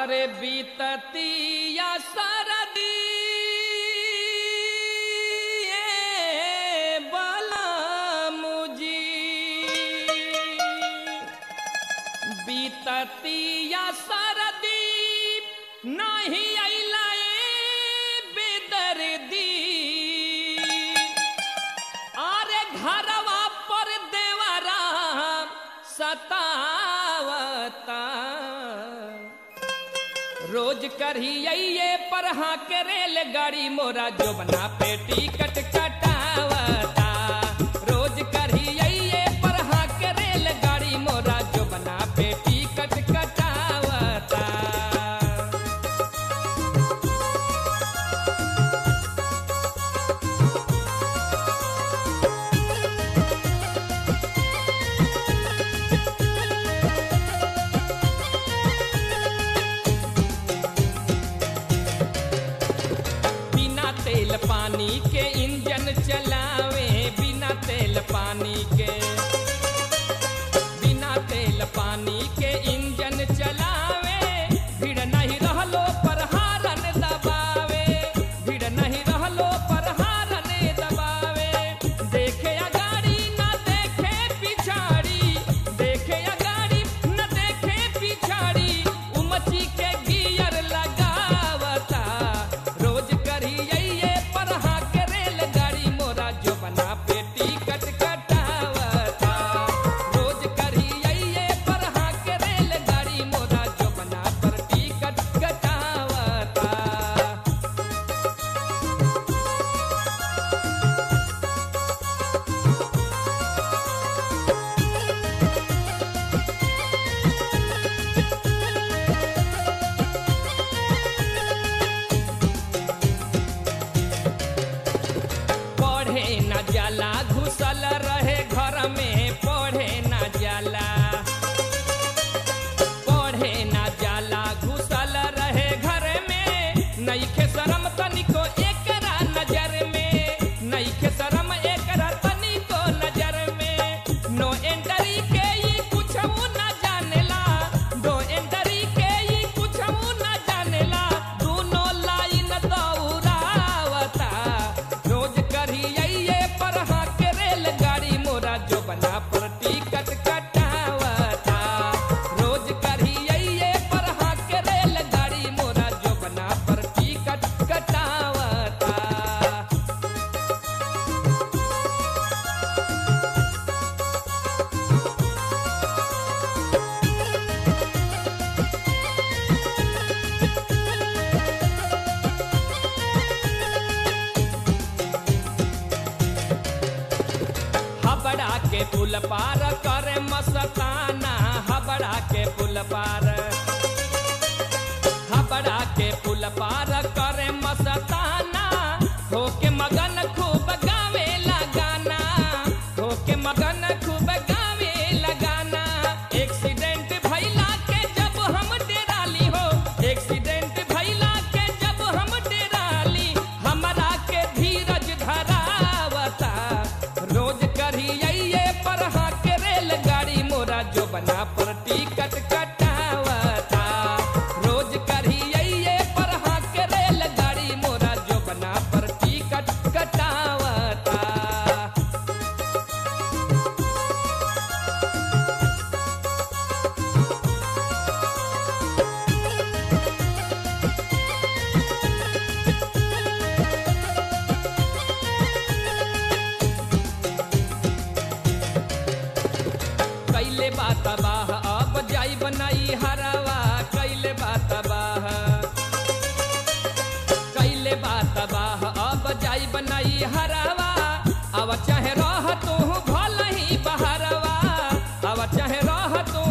अरे बीततिया सरदी बलमुजी बीततिया सरदी नहीं अइला बेदर्दी अरे घरवा पर देवरा सतावता रोज करिए पर हाँ के रेलगाड़ी मोरा जोबना पे टिकट कटावता रोज करिए पर हाँ के रेलगाड़ी मोरा जोबना पे टिकट कटावता बिना तेल पानी के इंजन चलावे बिना तेल पानी के बिना तेल पानी के इंजन चलावे भीड़ नहीं रहलो पर हारन दबावे भीड़ नहीं रहलो पर हारन दबावे देखे अगाड़ी न देखे पिछाड़ी देखे अगाड़ी न देखे पिछाड़ी उमची के गियर लगावता रोज करिए पर हाँ के रेलगाड़ी मोरा जो बना पे टिकट कटावता रोज करिए पर हाँ के रेलगाड़ी मोरा जो बना पर टिकट कटावता पढ़े न जाला घुसल रहे घर में पढ़े न जाला पढ़े न जाला घुसल रहे घर में नईखे शरम तनिको एकरा नजर में नईखे शरम एकरा तनिको नजर में नो एंट्री के ई कुछऊ न जानेला नो एंट्री के ई कुछऊ न जानेला दूनो लाइन दौड़ावता रोज करिए पर हाँ के रेलगाड़ी मोरा जो बना पर टिकट कटावता रोज करिए पर हाँ के रेलगाड़ी मोरा जो बना पर टिकट कटावता हबड़ा के पुल पार करे मस्ताना हबड़ा के पुल पार हबड़ा के पुल पार करे मस्ताना होके मगन खूब गावे लगाना होके मगन खूब गावे लगाना एक्सीडेंट भइला के जब हम डेराली हो एक्सीडेंट भइला के जब हम डेराली हमरा के धीरज धरावता रोज करिए पर हाँ के रेलगाड़ी मोरा जो बना पर टिकट कटावता रोज करिए पर हाँ के रेलगाड़ी मोरा जो बना पर टिकट कटावता कैले बात बाह अब जाई बनाई हरवा कैले बात बाह कैले बात बाह अब जाई बनाई हरवा अब चाहे रह तू भल ही बहरवा अब चाहे रह तू